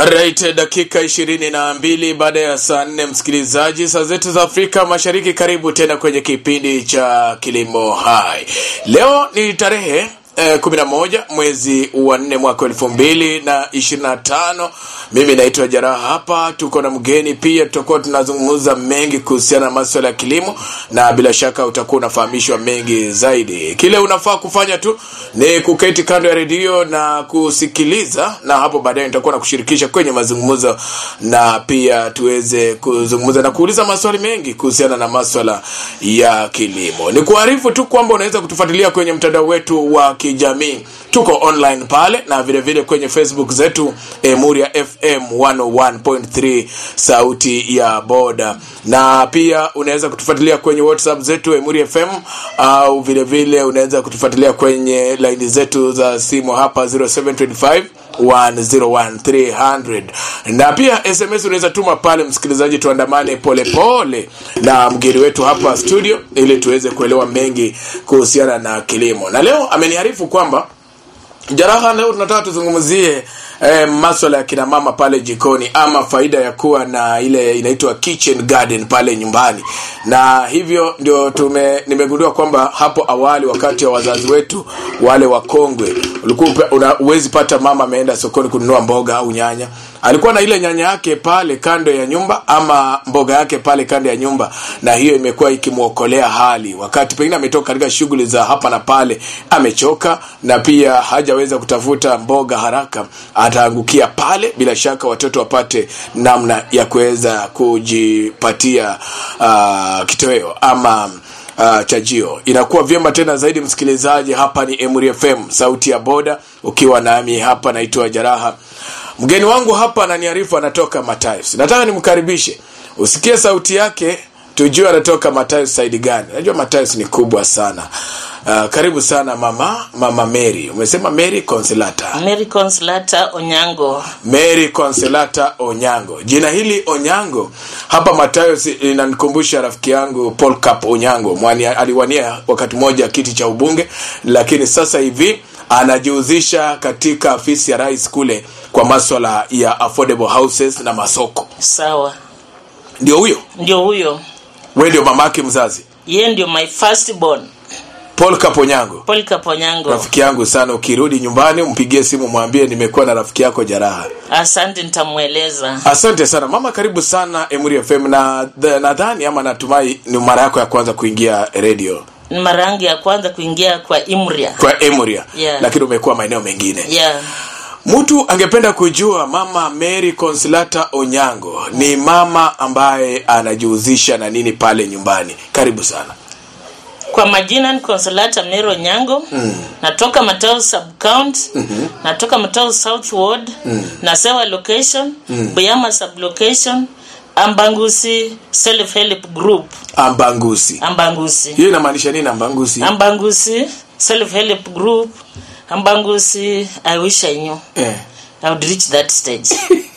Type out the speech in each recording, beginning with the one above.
Alright, dakika ishirini na mbili baada ya saa nne msikilizaji, saa zetu za Afrika Mashariki. Karibu tena kwenye kipindi cha Kilimo Hai. Leo ni tarehe eh, 11 mwezi wa nne mwaka elfu mbili na ishirini na tano. Mimi naitwa Jaraha, hapa tuko na mgeni pia, tutakuwa tunazungumza mengi kuhusiana na masuala ya kilimo, na bila shaka utakuwa unafahamishwa mengi zaidi. Kile unafaa kufanya tu ni kuketi kando ya redio na kusikiliza, na hapo baadaye nitakuwa na kushirikisha kwenye mazungumzo, na pia tuweze kuzungumza na kuuliza maswali mengi kuhusiana na maswala ya kilimo. Ni kuarifu tu kwamba unaweza kutufuatilia kwenye mtandao wetu wa kijamii tuko online pale na vile vile kwenye facebook zetu emuria fm 101.3 sauti ya boda na pia unaweza kutufuatilia kwenye whatsapp zetu emuria fm au vile vile unaweza kutufuatilia kwenye laini zetu za simu hapa 0725 101300 na pia sms unaweza tuma pale msikilizaji tuandamane polepole na mgeni wetu hapa studio ili tuweze kuelewa mengi kuhusiana na kilimo na leo ameniarifu kwamba Jaraha, leo tunataka tuzungumzie eh, maswala ya kina mama pale jikoni ama faida ya kuwa na ile inaitwa kitchen garden pale nyumbani, na hivyo ndio tume nimegundua kwamba hapo awali wakati wa wazazi wetu wale wakongwe, ulikuwa uwezi pata mama ameenda sokoni kununua mboga au nyanya, alikuwa na ile nyanya yake pale kando ya nyumba ama mboga yake pale kando ya nyumba, na hiyo imekuwa ikimwokolea hali wakati pengine ametoka katika shughuli za hapa na pale, amechoka na pia hajaweza kutafuta mboga haraka, ataangukia pale. Bila shaka watoto wapate namna ya kuweza kujipatia uh, kitoweo ama uh, chajio. Inakuwa vyema tena zaidi, msikilizaji. Hapa ni Emuri FM, sauti ya boda, ukiwa nami hapa, naitwa Jaraha. Mgeni wangu hapa ananiarifu anatoka Matayos. Nataka nimkaribishe usikie sauti yake, tujue anatoka Matayos saidi gani. Najua Matayos ni kubwa sana. Uh, karibu sana mama mama Mary. Umesema Mary Consolata. Mary Consolata Onyango. Mary Consolata Onyango. Jina hili Onyango hapa Matayos linanikumbusha rafiki yangu Paul Cap Onyango. Mwani aliwania wakati mmoja kiti cha ubunge, lakini sasa hivi anajihusisha katika afisi ya rais kule kwa maswala ya affordable houses na masoko. Sawa. Ndio huyo? Ndio huyo. Wewe ndio mamake mzazi? Yeye ndio my first born. Paul Kaponyango. Paul Kaponyango. Rafiki yangu sana, ukirudi nyumbani umpigie simu mwambie nimekuwa na rafiki yako Jaraha. Asante, nitamweleza. Asante sana mama, karibu sana Emuri FM na nadhani ama natumai ni mara yako ya kwanza kuingia radio. Ni mara yangu ya kwanza kuingia kwa Imria. Kwa Emuria. Yeah. Lakini umekuwa maeneo mengine. Yeah. Mtu angependa kujua mama Mary Consolata Onyango ni mama ambaye anajihusisha na nini pale nyumbani. Karibu sana. Kwa majina ni Consolata Mary Onyango. Mm. Natoka Matao sub county. Mm-hmm. Natoka Matao South Ward. Mm. Nasewa location. Mm. Buyama sub location. Ambangusi self help group. Ambangusi. Ambangusi. Hiyo inamaanisha nini Ambangusi? Ambangusi self help group. Ambangusi I wish I knew. Eh. I would reach that stage.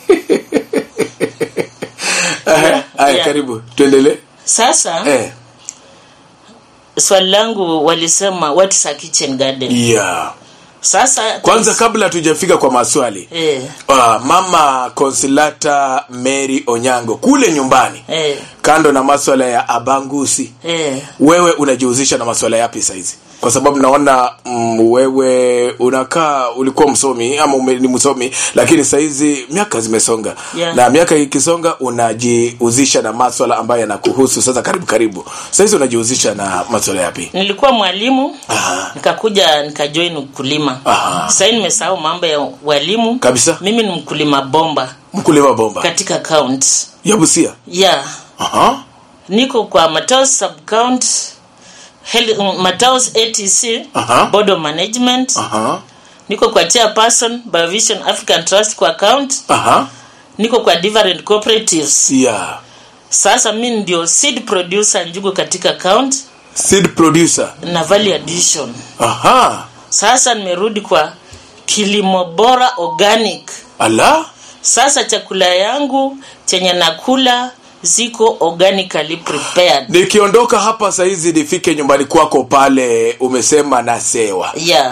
Aya, aya, Yeah. karibu. Tuendelee. Sasa Eh. swali langu walisema what is a kitchen garden? Yeah. Sasa Kwanza kabla tujafika kwa maswali. eh, Uh, mama Consolata Mary Onyango kule nyumbani eh, kando na maswala ya abangusi eh. wewe unajihusisha na maswala yapi saizi kwa sababu naona mm, wewe unakaa ulikuwa msomi ama ume, ni msomi lakini saizi miaka zimesonga Yeah. na miaka ikisonga unajihusisha na maswala ambayo yanakuhusu sasa karibu karibu saizi unajihusisha na maswala yapi Nilikuwa mwalimu Aha. nikakuja nikajoin ukulima. Aha. Sasa hivi nimesahau mambo ya walimu. Kabisa. Mimi ni mkulima bomba mkulima bomba katika county. ya Busia Yeah. Aha. Niko kwa Mataos sub county Hel- Mataos ATC Aha. Board of Management. Aha. Niko kwa chairperson Biovision African Trust kwa account. Aha. Niko kwa different cooperatives. yeah Sasa mi ndio seed producer njugu katika account seed producer na value addition. aha Sasa nimerudi kwa kilimo bora organic. ala Sasa chakula yangu chenye nakula ziko organically prepared. nikiondoka hapa saizi nifike nyumbani kwako pale umesema nasewa Yeah.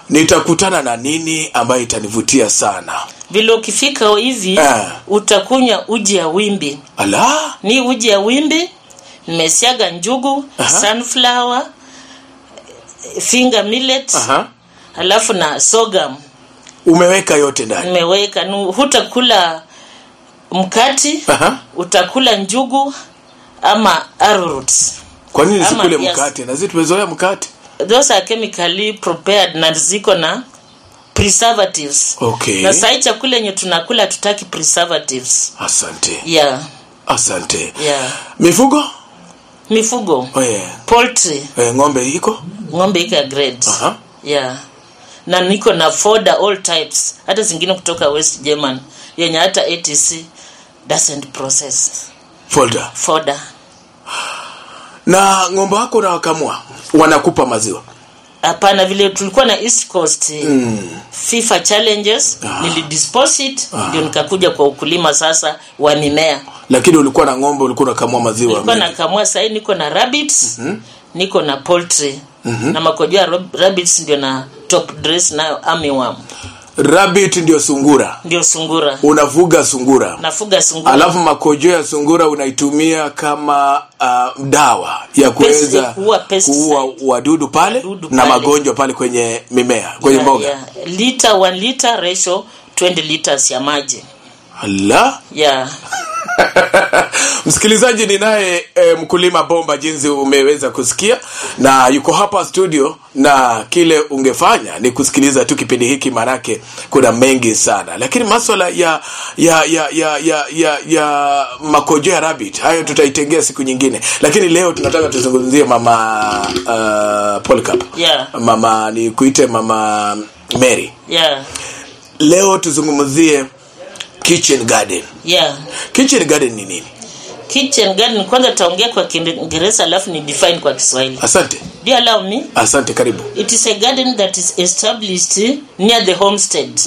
nitakutana na nini ambayo itanivutia sana vile ukifika hivi Ah. utakunywa uji ya wimbi ala ni uji ya wimbi nimesiaga njugu Aha. sunflower finger millet Aha. alafu na sogam umeweka yote ndani nimeweka Nu- hutakula mkati Aha. utakula njugu ama arrowroots kwa nini Ama, sikule yes. mkate na sisi tumezoea mkate those are chemically prepared na ziko na preservatives okay na sahi chakula yenye tunakula tutaki preservatives asante yeah asante yeah mifugo mifugo eh, poultry eh, ng'ombe iko ng'ombe iko ya grade Aha. yeah na niko na foda all types hata zingine kutoka west german yenye hata atc doesn't process folder foda na ng'ombe wako unawakamua wanakupa maziwa hapana vile tulikuwa na east coast mm. fifa challenges Ah. nilidispose it ndio nikakuja kwa ukulima sasa wa mimea lakini ulikuwa na ng'ombe ulikuwa unakamua maziwa nilikuwa mengi. nakamua sahii niko na rabbits mm-hmm. niko na poultry mm-hmm. na makojoa rob- rabbits ndio na top dress nayo armyworm rabbit ndio sungura ndio sungura unavuga sungura nafuga sungura alafu makojo ya sungura unaitumia kama uh, dawa ya kuweza kuua pesticide. kuua wadudu pale Wadudu na pale. magonjwa pale kwenye mimea kwenye Yeah, mboga yeah. liter 1 liter ratio 20 liters ya maji la yeah msikilizaji ninaye e, mkulima bomba jinsi umeweza kusikia na yuko hapa studio na kile ungefanya ni kusikiliza tu kipindi hiki manake kuna mengi sana lakini maswala ya ya ya ya ya ya, ya makojo ya rabbit hayo tutaitengea siku nyingine lakini leo tunataka tuzungumzie mama uh, Polycarp Yeah. mama ni kuite mama Mary yeah leo tuzungumzie kitchen garden yeah kitchen garden ni nini kitchen garden kwanza taongea kwa kiingereza alafu ni define kwa kiswahili asante do you allow me asante karibu it is a garden that is established near the homestead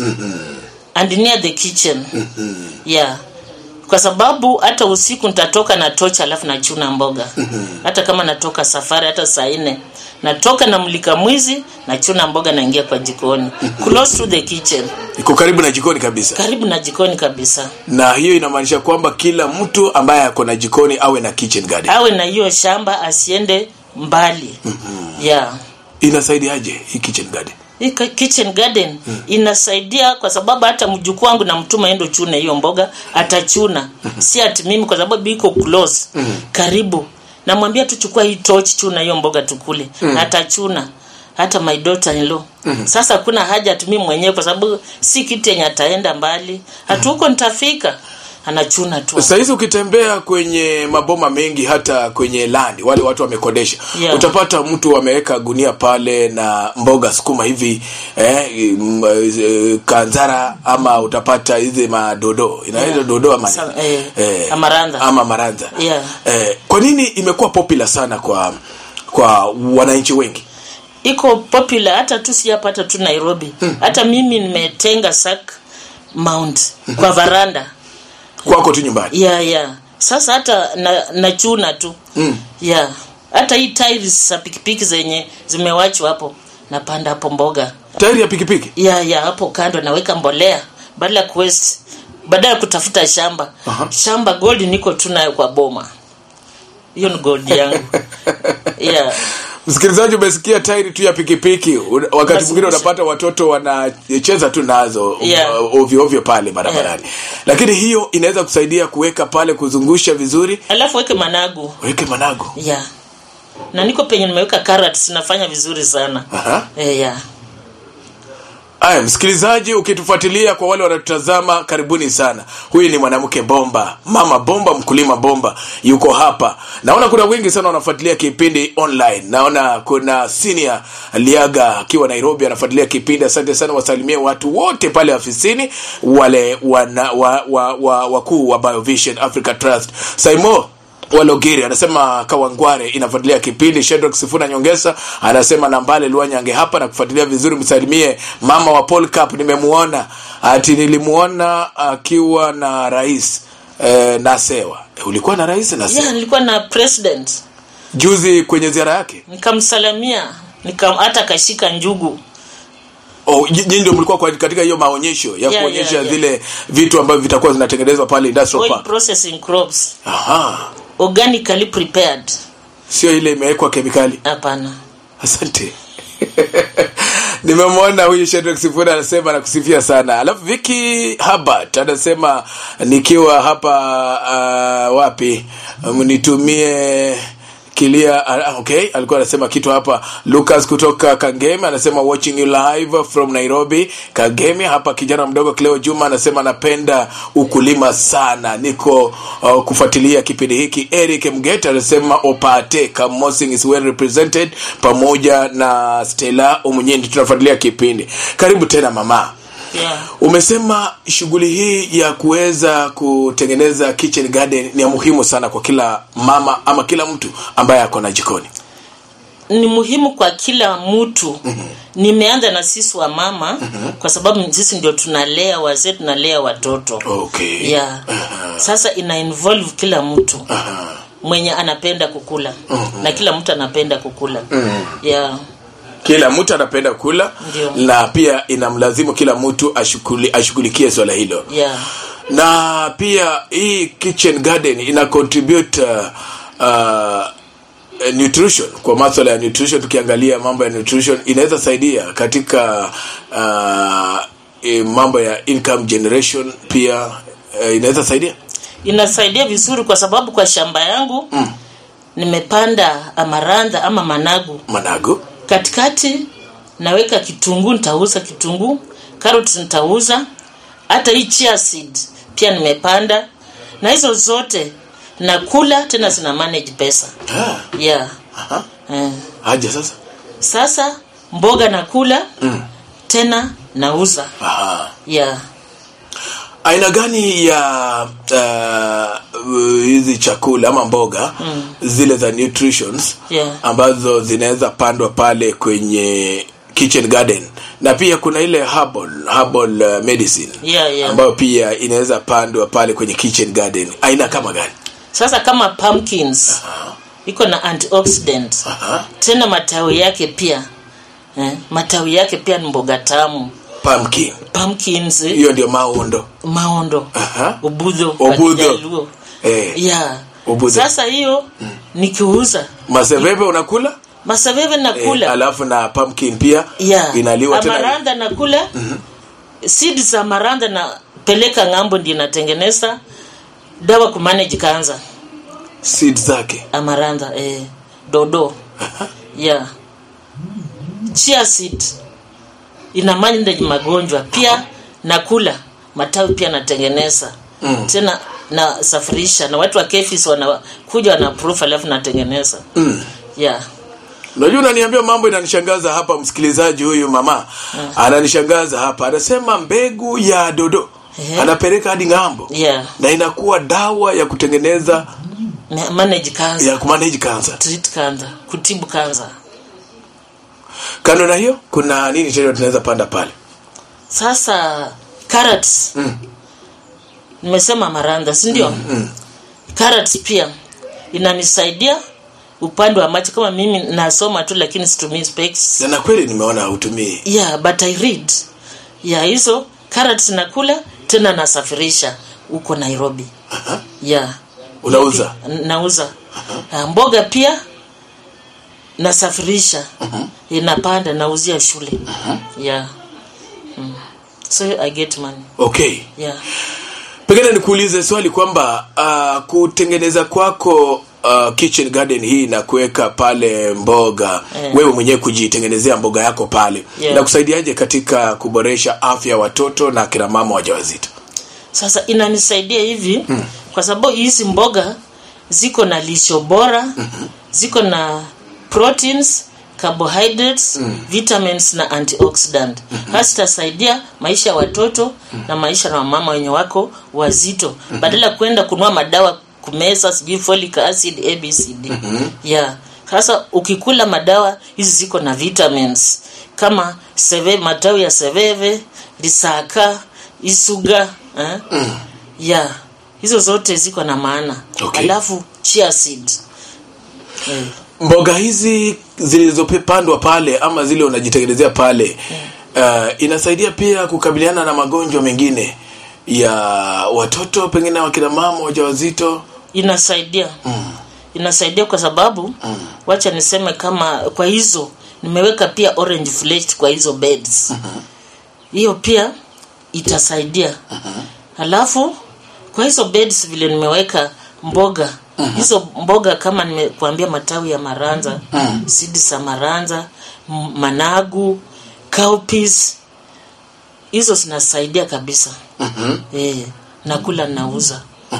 and near the kitchen yeah kwa sababu hata usiku nitatoka na tocha alafu nachuna mboga hata kama natoka safari hata saa nne natoka na mlika mwizi nachuna mboga naingia kwa jikoni close to the kitchen iko karibu na jikoni kabisa karibu na jikoni kabisa na hiyo inamaanisha kwamba kila mtu ambaye ako na jikoni awe na kitchen garden awe na hiyo shamba asiende mbali yeah inasaidiaje hii kitchen garden hii ka- kitchen garden inasaidia kwa sababu hata mjukuu wangu na mtuma endo chune hiyo mboga atachuna si ati mimi kwa sababu iko close karibu namwambia tuchukua hii torch chuna hiyo mboga tukule atachuna hata my daughter in law sasa kuna haja atumii mwenyewe kwa sababu si kitu yenye ataenda mbali hatuko nitafika anachuna tu sahizi ukitembea kwenye maboma mengi hata kwenye landi wale watu wamekodesha Yeah. utapata mtu ameweka gunia pale na mboga sukuma hivi eh, m- eh, kanzara ama utapata hizi madodo inaitwa Yeah. dodo ama Sa- nini? eh, amarantha. ama marantha Yeah. eh, kwa nini imekuwa popular sana kwa kwa wananchi wengi iko popular hata tu sijapata tu nairobi hata mimi nimetenga sak mount kwa varanda kwako tu nyumbani ya ya sasa hata na, nachuna tu Mm. ya hata hii tiles za pikipiki zenye zimewachwa hapo napanda hapo mboga tairi ya pikipiki ya ya hapo kando naweka mbolea badala ya kuwaste badala ya kutafuta shamba Aha. shamba gold niko tu nayo kwa boma hiyo ni gold yangu yeah. msikilizaji umesikia tairi tu ya pikipiki Un- wakati Basi mwingine kisha- unapata watoto wanacheza tu nazo Yeah. uh, ovyo ovyo pale barabarani lakini hiyo inaweza kusaidia kuweka pale kuzungusha vizuri alafu weke managu weke manago ya na niko penye nimeweka carrots nafanya vizuri sana Aha. e, ya aya msikilizaji ukitufuatilia kwa wale wanatutazama karibuni sana huyu ni mwanamke bomba mama bomba mkulima bomba yuko hapa naona kuna wengi sana wanafuatilia kipindi online naona kuna senior liaga akiwa nairobi anafuatilia kipindi asante sana wasalimie watu wote pale afisini wale wana, wa, wa, wa, wakuu wa biovision africa trust saimo walogiri anasema kawangware inafuatilia kipindi shedrock sifuna nyongesa anasema nambale luanyange hapa na kufuatilia vizuri msalimie mama wa paul cup nimemuona ati nilimuona akiwa na rais eh, nasewa eh, ulikuwa na rais nasewa ya nilikuwa na president juzi kwenye ziara yake nikamsalamia nika hata kashika njugu Oh, j- nyinyi ndio mlikuwa kwa- katika hiyo maonyesho ya Yeah, kuonyesha yeah, yeah. zile vitu ambavyo vitakuwa zinatengenezwa pale industrial oil park. processing crops Aha. organically prepared Sio ile imewekwa kemikali. hapana Asante. Nimemwona huyu Shadrack Sifuna anasema nakusifia sana. Alafu Vicky Habart anasema nikiwa hapa uh, wapi mnitumie kilia uh, okay alikuwa anasema kitu hapa Lucas kutoka Kangemi anasema watching you live from Nairobi Kangemi hapa kijana mdogo Cleo Juma anasema napenda ukulima sana niko uh, kufuatilia kipindi hiki Eric Mgeta anasema opate Kamosing is well represented pamoja na Stella Omunyindi tunafuatilia kipindi karibu tena mama yeah. umesema shughuli hii ya kuweza kutengeneza kitchen garden ni ya muhimu sana kwa kila mama ama kila mtu ambaye ako na jikoni ni muhimu kwa kila mtu nimeanza na sisi wa mama kwa sababu sisi ndio tunalea wazee tunalea watoto okay yeah. sasa ina involve kila mtu mwenye anapenda kukula na kila mtu anapenda kukula yeah. kila mtu anapenda kula Ndio. na pia inamlazimu kila mtu ashuguli, ashughulikie swala hilo Yeah. na pia hii kitchen garden ina contribute uh, uh, nutrition kwa maswala ya nutrition tukiangalia mambo ya nutrition inaweza saidia katika uh, eh, mambo ya income generation pia uh, inaweza saidia inasaidia vizuri kwa sababu kwa shamba yangu mm. nimepanda amarandha ama managu manago katikati naweka kitunguu nitauza kitunguu carrots nitauza hata hii chia seed pia nimepanda na hizo zote nakula tena zina manage pesa ah, yeah aha. eh. aje sasa sasa mboga nakula mm. tena nauza Aha. yeah aina gani ya uh, hizi chakula ama mboga mm. zile za nutritions Yeah. ambazo zinaweza pandwa pale kwenye kitchen garden na pia kuna ile herbal, herbal uh, medicine Yeah, yeah. ambayo pia inaweza pandwa pale kwenye kitchen garden aina kama gani sasa kama pumpkins iko na antioxidant Aha. tena matawi yake pia eh, matawi yake pia ni mboga tamu pumpkin pumpkins eh, hiyo ndio maondo maondo Aha. ubudho kwa Ubudho. Kijaluo. eh, yeah. Ubudho. sasa hiyo nikiuza maseveve unakula masaveve eh, nakula alafu na pumpkin pia yeah. inaliwa tena amaranda nakula seed za amaranda napeleka ng'ambo ndio natengeneza dawa kumanage kanza seed zake amaranda eh, dodo yeah. chia seed ina manage magonjwa pia nakula matawi pia natengeneza mm. tena nasafirisha na watu wa kefis wanakuja wanaproof alafu natengeneza mm. yeah. unajua unaniambia mambo inanishangaza hapa msikilizaji huyu mama ananishangaza hapa anasema mbegu ya dodo Ehe. anapeleka hadi ng'ambo yeah. na inakuwa dawa ya kutengeneza Ma- manage cancer ya kumanage cancer treat cancer kutibu cancer kando na hiyo kuna nini tena tunaweza panda pale sasa carrots Mm. nimesema maranda si ndio mm, carrots pia inanisaidia upande wa macho kama mimi nasoma tu lakini situmii specs na na kweli nimeona hautumii yeah but i read yeah hizo carrots nakula tena nasafirisha huko nairobi Aha. yeah unauza N- nauza Ah, mboga pia nasafirisha inapanda nauzia shule yeah mm. so i get money okay yeah pengine nikuulize swali kwamba uh, kutengeneza kwako uh, kitchen garden hii na kuweka pale mboga Eh. wewe mwenyewe kujitengenezea mboga yako pale Yeah. inakusaidiaje katika kuboresha afya ya watoto na kina mama wajawazito sasa inanisaidia hivi mm. kwa sababu hizi mboga ziko na lisho bora mm-hmm. ziko na proteins carbohydrates mm. vitamins na antioxidant mm-hmm. hasa itasaidia maisha ya watoto mm. na maisha na wamama wenye wako wazito mm-hmm. badala ya kwenda kunua madawa kumeza sijui folic acid abcd mm-hmm. yeah sasa ukikula madawa hizi ziko na vitamins kama seve matawi ya seveve lisaka isuga eh? mm. yeah hizo zote ziko na maana Okay. alafu chia seed eh. mboga hizi zilizopandwa pale ama zile unajitengenezea pale uh, inasaidia pia kukabiliana na magonjwa mengine ya watoto pengine wakina mama wajawazito inasaidia inasaidia kwa sababu wacha niseme kama kwa hizo nimeweka pia orange flakes kwa hizo beds hiyo pia itasaidia halafu kwa hizo beds vile nimeweka mboga hizo mboga kama nimekuambia matawi ya maranza sidi za maranza m- managu cowpeas hizo zinasaidia kabisa eh, nakula nauza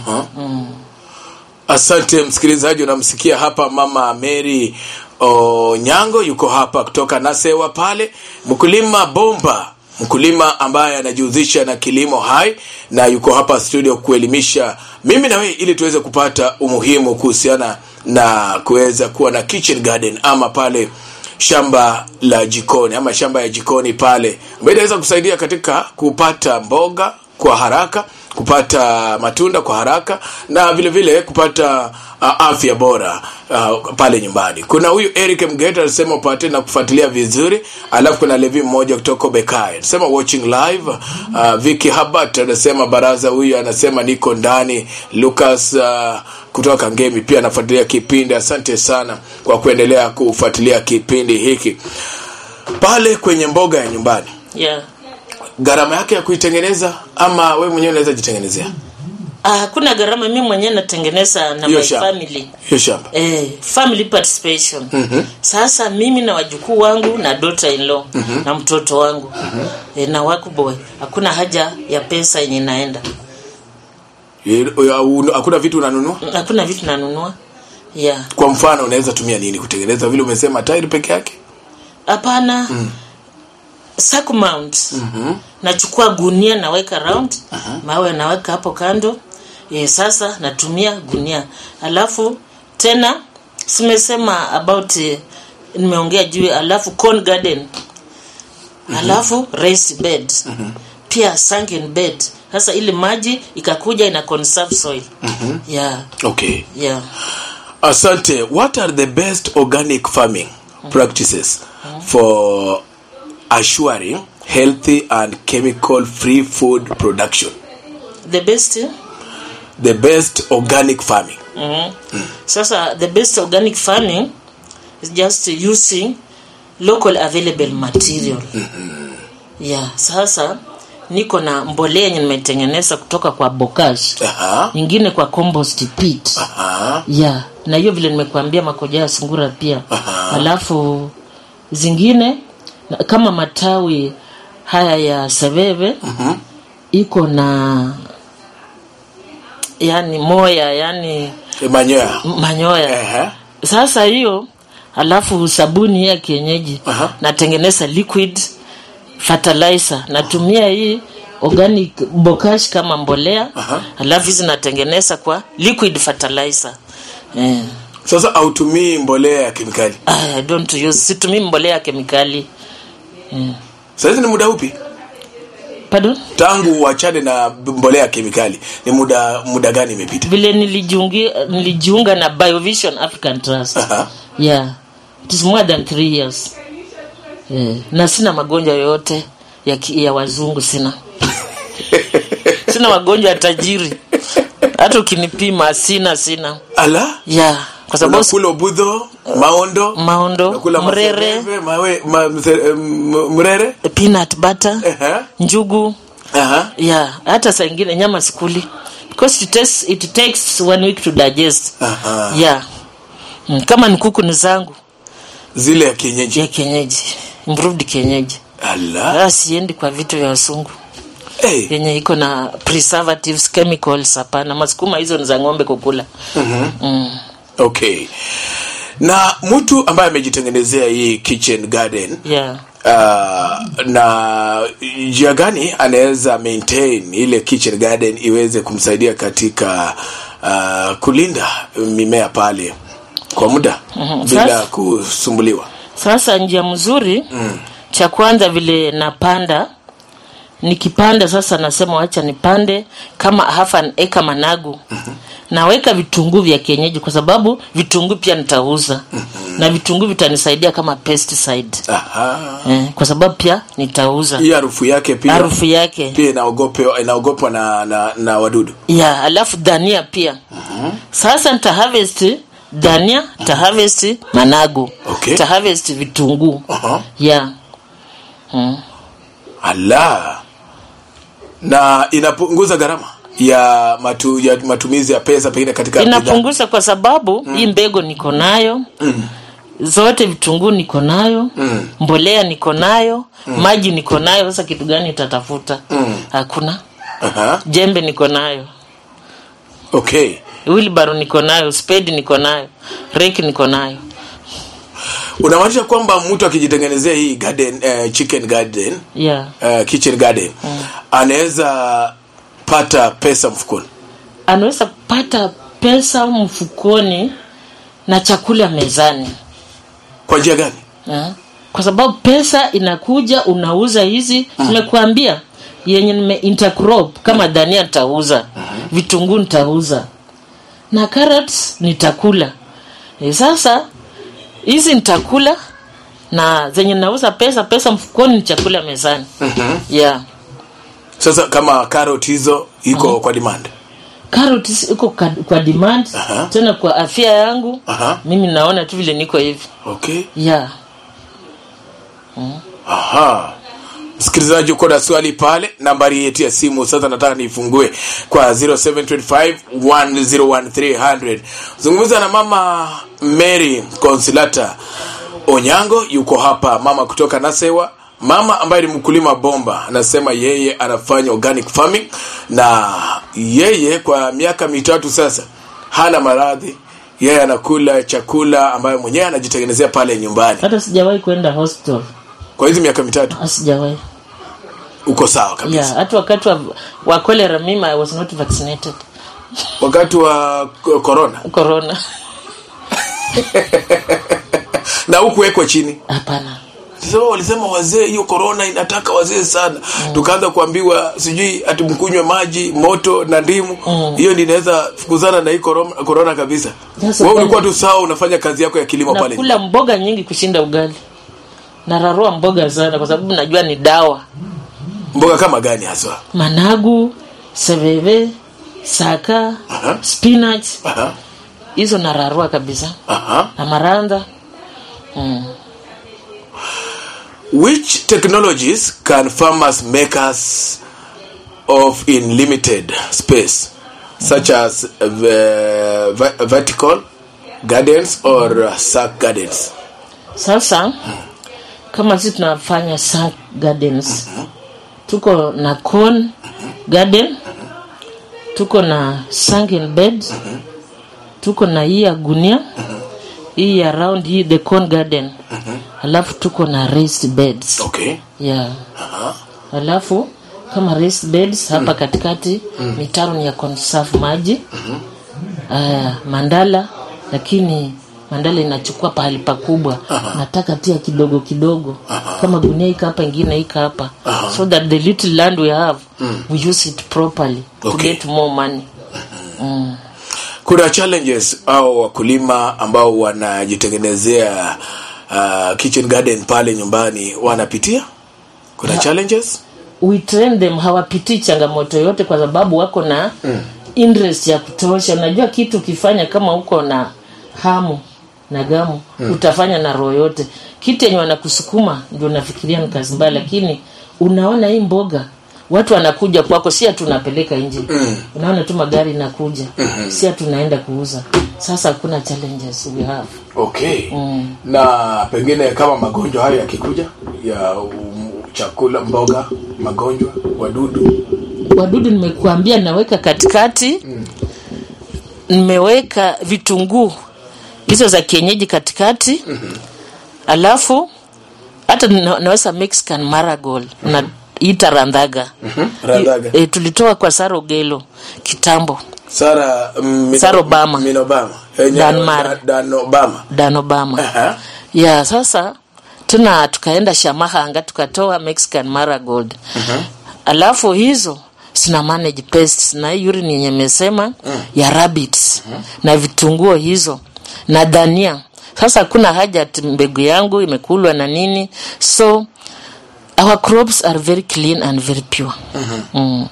asante msikilizaji unamsikia hapa mama mary onyango yuko hapa kutoka nasewa pale mkulima bomba mkulima ambaye anajihusisha na kilimo hai na yuko hapa studio kuelimisha mimi na wewe ili tuweze kupata umuhimu kuhusiana na kuweza kuwa na kitchen garden ama pale shamba la jikoni ama shamba ya jikoni pale ambayo inaweza kusaidia katika kupata mboga kwa haraka kupata matunda kwa haraka na vile vile kupata uh, afya bora uh, pale nyumbani kuna huyu eric mgeta anasema upate na kufuatilia vizuri alafu kuna levi mmoja kutoka bekai anasema watching live uh, viki habat anasema baraza huyu anasema niko ndani lucas uh, kutoka ngemi pia anafuatilia kipindi asante sana kwa kuendelea kufuatilia kipindi hiki pale kwenye mboga ya nyumbani yeah. gharama yake ya kuitengeneza ama we mwenyewe unaweza jitengenezea Ah, hakuna gharama mi mwenyewe natengeneza na hiyo my shamba family hiyo shamba eh, family participation mm-hmm. sasa mimi na wajukuu wangu na daughter in law mm-hmm. na mtoto wangu mm-hmm. eh, na wakuboy hakuna haja ya pesa yenye inaenda Ye- ya- un- hakuna vitu unanunua hakuna vitu nanunua yeah kwa mfano unaweza tumia nini kutengeneza vile umesema tairi peke yake hapana mm. sack mount mm-hmm. nachukua gunia naweka round uh-huh. mawe naweka hapo kando e, sasa natumia gunia alafu tena simesema about eh, nimeongea juu alafu corn garden mm-hmm. alafu raised bed mm-hmm. pia sunken bed sasa ili maji ikakuja ina conserve soil mm-hmm. yeah okay yeah asante what are the best organic farming practices for assuring healthy and chemical free food production the best eh? the best organic farming sasa the best organic farming is just using local available material yeah sasa niko na mbolea yenye nimetengeneza kutoka kwa bokash Aha. nyingine kwa compost pit Aha. yeah na hiyo vile nimekuambia makoja ya sungura pia Aha. alafu zingine na- kama matawi haya ya seveve iko na yani moya yani E, manyoya manyoya Ehe. sasa hiyo alafu sabuni ya kienyeji Aha. natengeneza liquid fertilizer natumia hii organic bokash kama mbolea Aha. alafu hizi natengeneza kwa liquid fertilizer eh. sasa autumii mbolea ya kemikali I don't use situmii mbolea ya kemikali sahizi ni muda upi pardon tangu uachane na mbolea ya kemikali ni muda muda gani imepita vile nilijiungi, nilijiunga na biovision african trust Aha. yeah it is more than three years yeah. na sina magonjwa yoyote ya, ki- ya wazungu sina sina magonjwa ya tajiri hata ukinipima sina sina ala yeah kwa sababu unakula ubudho maondo maondo unakula mrere masereve, mawe, ma, mse- m- mrere peanut butter Ehe. njugu Aha. yeah hata saa ingine nyama sikuli because it takes, it takes one week to digest Aha. yeah Mm, kama ni kuku ni zangu zile ya kienyeji ya kienyeji improved kienyeji ala Ah, siendi kwa vitu vya wasungu hey. yenye iko na preservatives chemicals hapana masukuma hizo ni za ng'ombe kukula mm. okay na mtu ambaye amejitengenezea hii kitchen garden yeah uh, na njia gani anaweza maintain ile kitchen garden iweze kumsaidia katika uh, kulinda mimea pale kwa muda Mhm. bila Sasa- kusumbuliwa sasa njia mzuri mm. cha kwanza vile napanda nikipanda sasa nasema wacha nipande kama half an acre managu mm-hmm. naweka vitunguu vya kienyeji kwa sababu vitunguu pia nitauza na vitunguu vitanisaidia kama pesticide Aha. eh, kwa sababu pia nitauza hii harufu yake pia harufu yake pia inaogopwa inaogopwa na, na, na wadudu ya alafu dania pia sasa nita harvest dania nita harvest managu Okay. nita harvest vitunguu Aha. ya mm. ala na inapunguza gharama ya matu, ya matumizi ya pesa pengine katika bidhaa. inapunguza kwa sababu hii mbegu niko nayo zote vitunguu niko nayo mbolea niko nayo maji niko nayo sasa kitu gani itatafuta hakuna Aha. jembe niko nayo okay wilbaro niko nayo spedi niko nayo reki niko nayo unamaanisha kwamba mtu akijitengenezea hii garden eh, chicken garden yeah. eh, kitchen garden anaweza pata pesa mfukoni anaweza pata pesa mfukoni na chakula mezani kwa njia gani Ha? kwa sababu pesa inakuja unauza hizi nimekuambia yenye nime intercrop kama dania nitauza vitunguu nitauza na carrots nitakula e, sasa hizi nitakula na zenye nauza pesa pesa mfukoni ni chakula mezani yeah sasa kama carrot hizo iko kwa demand carrots iko ka- kwa demand Aha. tena kwa afya yangu Aha. mimi naona tu vile niko hivi okay yeah aha msikilizaji uko na swali pale nambari yetu ya simu sasa nataka niifungue kwa 0725101300 zungumza na mama mary consilata onyango yuko hapa mama kutoka nasewa mama ambaye ni mkulima bomba anasema yeye anafanya organic farming na yeye kwa miaka mitatu sasa hana maradhi yeye anakula chakula ambayo mwenyewe anajitengenezea pale nyumbani hata sijawahi kwenda hospital kwa hizi miaka mitatu Ah, sijawahi uko sawa kabisa yeah hata wakati wa, wa cholera mimi i was not vaccinated wakati wa k- corona corona na hukuwekwa chini hapana so walisema wazee hiyo corona inataka wazee sana tukaanza kuambiwa sijui ati mkunywe maji moto na ndimu hiyo ndi inaweza fukuzana na hii corona, corona kabisa Sasa wewe kwani- ulikuwa tu sawa unafanya kazi yako ya kilimo pale nakula mboga nyingi kushinda ugali nararua mboga sana kwa sababu najua ni dawa mboga kama gani haswa managu seveve saka Aha. spinach Aha, hizo nararua kabisa aha. na maranda mm. which technologies can farmers make us of in limited space such as uh, ve- vertical gardens or uh, sack gardens sasa kama sisi tunafanya sunk gardens tuko na corn garden tuko na sunken bed tuko na hii ya gunia hii ya round hii the corn garden alafu tuko na raised beds okay yeah Aha. alafu kama raised beds hapa katikati mitaro ni ya conserve maji aya mandala lakini mandala inachukua pahali pakubwa nataka tia kidogo kidogo kama gunia ika hapa ingine ika hapa so that the little land we have we use it properly to Okay. get more money mm. kuna challenges au wakulima ambao wanajitengenezea uh, kitchen garden pale nyumbani wanapitia kuna challenges we train them hawapitii changamoto yote kwa sababu wako na mm. interest ya kutosha unajua kitu ukifanya kama uko na hamu na gamu mm. utafanya na roho yote kitu yenye wanakusukuma ndio unafikiria ni kazi mbaya lakini unaona hii mboga watu wanakuja kwako si ati unapeleka nje mm. unaona tu magari inakuja mm-hmm. si ati unaenda kuuza sasa hakuna challenges we have okay mm. na pengine kama magonjwa hayo yakikuja ya um, chakula mboga magonjwa wadudu wadudu nimekuambia naweka katikati mm. nimeweka vitunguu hizo za kienyeji katikati mm-hmm. alafu hata na- naweza mexican marigold mm-hmm. na ita randhaga mm-hmm. radhaga e, tulitoa kwa sarogelo kitambo sara mm, Mino- Sarah Obama. Min Obama Eh, nya- Dan Mara. Da- Dan Obama dan obama Aha. ya sasa tuna tukaenda shamahanga tukatoa mexican marigold alafu hizo sina manage pests na hii urine yenye mesema ya rabbits na vitunguo hizo na dania sasa hakuna haja ati mbegu yangu imekulwa na nini so our crops are very clean and very pure mm.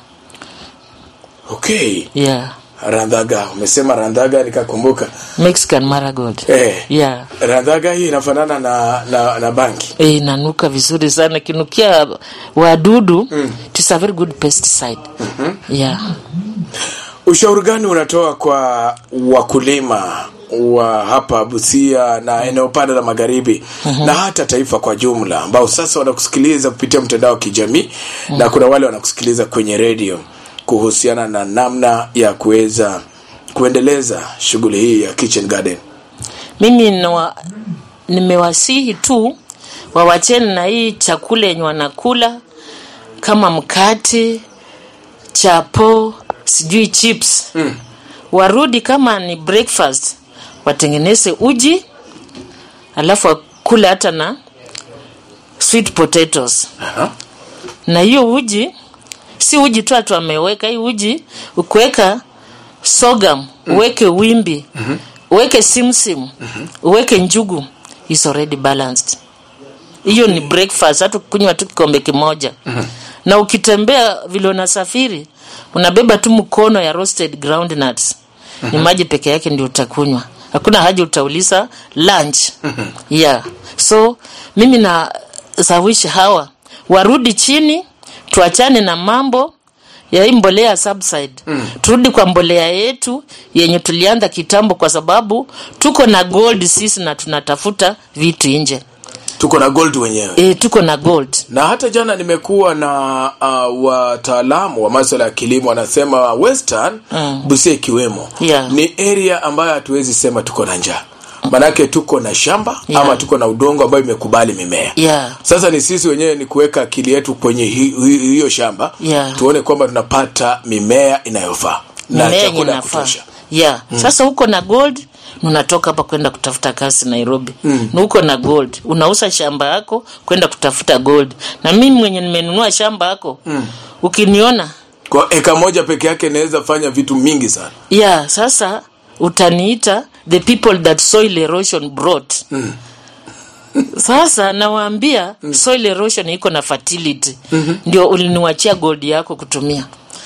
okay yeah randhaga umesema randhaga nikakumbuka mexican marigold eh, yeah randhaga hii inafanana na, na, na banki Eh, inanuka vizuri sana kinukia wadudu mm. it is a very good pesticide mm-hmm. yeah ushauri gani unatoa kwa wakulima wa hapa busia na eneo pande la magharibi na hata taifa kwa jumla ambao sasa wanakusikiliza kupitia mtandao wa kijamii na kuna wale wanakusikiliza kwenye redio kuhusiana na namna ya kuweza kuendeleza shughuli hii ya kitchen garden mimi nawa, nimewasihi tu wawacheni na hii chakula yenye wanakula kama mkate chapo sijui chips mm. warudi kama ni breakfast watengeneze uji alafu wakule hata na sweet potatoes Aha. na hiyo uji si uji tu atu ameweka hii uji ukuweka sogam uweke wimbi uweke simsim uweke njugu is already balanced hiyo ni breakfast hata kunywa tu kikombe kimoja na ukitembea vile unasafiri unabeba tu mkono ya roasted ground nuts ni maji peke yake ndio utakunywa hakuna haja utauliza lunch yeah so mimi na sawishi hawa warudi chini tuachane na mambo ya hii mbolea subside mm. turudi kwa mbolea yetu yenye tulianza kitambo kwa sababu tuko na gold sisi na tunatafuta vitu nje tuko na gold wenyewe e, tuko na gold na hata jana nimekuwa na uh, wataalamu wa maswala ya kilimo wanasema western mm. busia ikiwemo Yeah. ni area ambayo hatuwezi sema tuko na njaa manake tuko na shamba Yeah. ama tuko na udongo ambayo imekubali mimea yeah sasa ni sisi wenyewe ni kuweka akili yetu kwenye hi- hi- hiyo shamba Yeah. tuone kwamba tunapata mimea inayofaa na mimea yenye chakula ya nafaa kutosha yeah sasa huko na gold unatoka hapa kwenda kutafuta kazi nairobi mm. na uko na gold unauza shamba yako kwenda kutafuta gold na mimi mwenye nimenunua shamba yako mm. ukiniona kwa eka moja peke yake inaweza fanya vitu mingi sana yeah sasa utaniita the people that soil erosion brought mm. sasa nawaambia mm. soil erosion iko na fertility mm-hmm. ndio uliniwachia gold yako kutumia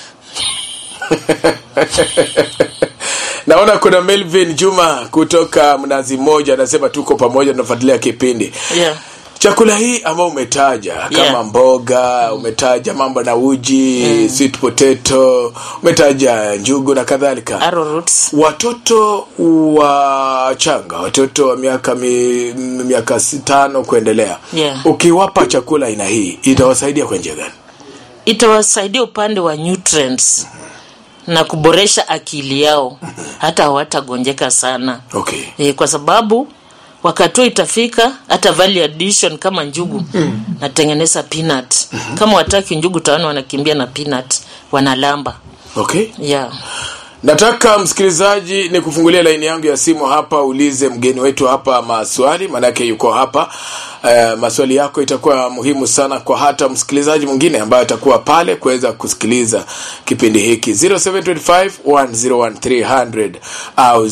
naona kuna melvin juma kutoka mnazi moja anasema tuko pamoja tunafuatilia kipindi yeah. chakula hii ambayo umetaja kama Yeah. mboga umetaja mambo na uji mm. sweet potato umetaja njugu na kadhalika arrowroots watoto wachanga watoto wa miaka mi, miaka si- tano kuendelea Yeah. ukiwapa chakula aina hii itawasaidia kwa njia gani itawasaidia upande wa nutrients na kuboresha akili yao hata hawatagonjeka sana okay e, kwa sababu wakati huo itafika hata value addition kama njugu mm. natengeneza peanut mm-hmm. kama wataki njugu taona wanakimbia na peanut wanalamba okay yeah. nataka msikilizaji ni kufungulia laini yangu ya simu hapa ulize mgeni wetu hapa maswali maanake yuko hapa uh, maswali yako itakuwa muhimu sana kwa hata msikilizaji mwingine ambaye atakuwa pale kuweza kusikiliza kipindi hiki 0725 101300 au